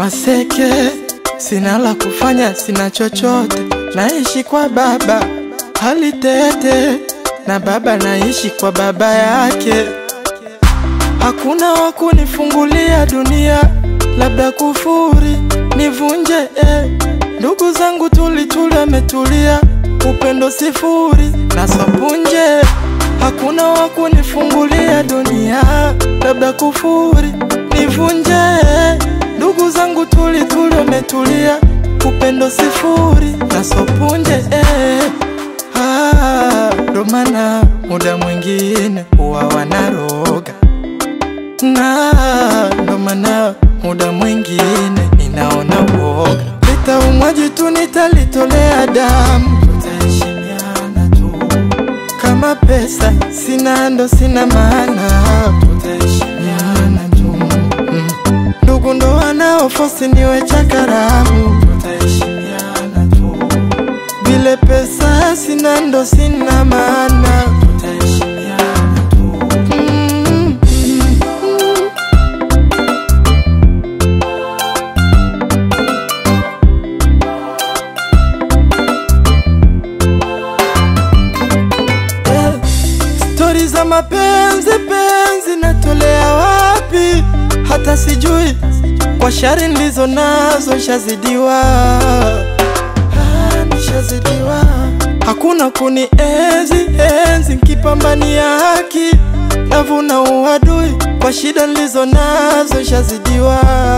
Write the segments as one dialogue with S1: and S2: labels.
S1: Maseke, sina la kufanya, sina chochote, naishi kwa baba hali tete, na baba naishi kwa baba yake. Hakuna wa kunifungulia dunia, labda kufuri nivunje eh. Ndugu zangu tulituli wametulia, upendo sifuri na sapunje. Hakuna wa kunifungulia dunia, labda kufuri nivunje eh. Ndugu zangu tulituli wametulia, upendo sifuri na sopunje eh. Ah, ndo maana muda mwingine huwa wanaroga na ndo maana muda mwingine ninaona uoga, litaumwaji tu nitalitolea damu, tutaheshimiana tu. Kama pesa sina ndo sina maana, tutaheshimiana tu. Mm. Ndugu ndo wanaofosi niwe cha karamu, tutaheshimiana tu. Vile pesa sina ndo sina maana, tutaheshimiana tu. Mm. Eh, Stori za mapenzi penzi natolea wapi? Hata sijui kwa shari ndizo nazo shazidiwa, Ah, nishazidiwa. Hakuna kuni enzi enzi nkipambania haki, navuna uadui kwa shida nilizo nazo shazidiwa.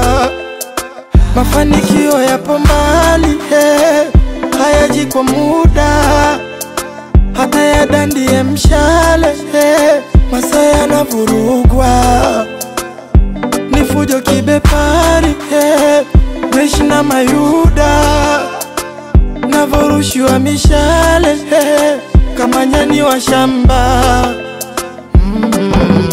S1: Mafanikio yapo mbali, eh, hayaji kwa muda hata ya dandie mshale eh, masaa yanavurugwa ni fujo kibepari eh, meshi na mayuda navorushiwa mishale eh, kama nyani wa shamba mm.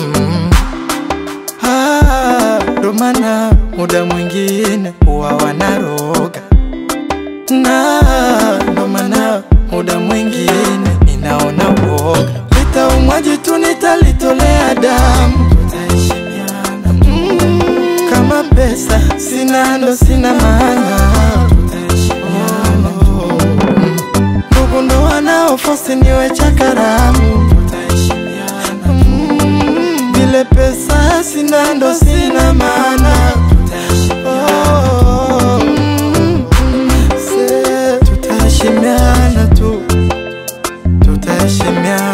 S1: Ah, ndo maana muda mwingine huwa wanaroga na ndo maana muda mwingine ninaona uoga, litaumwaji tu nitalitolea damu, tutaheshimiana mm. Kama pesa sina ndo sina maana, tutaheshimiana mm. Ndugu ndo wanaofosi niwe cha karamu, tutaheshimiana mm. Vile pesa sina ndo sina maana, tutaheshimiana mm. Se, tutaheshimiana tu, tutaheshimiana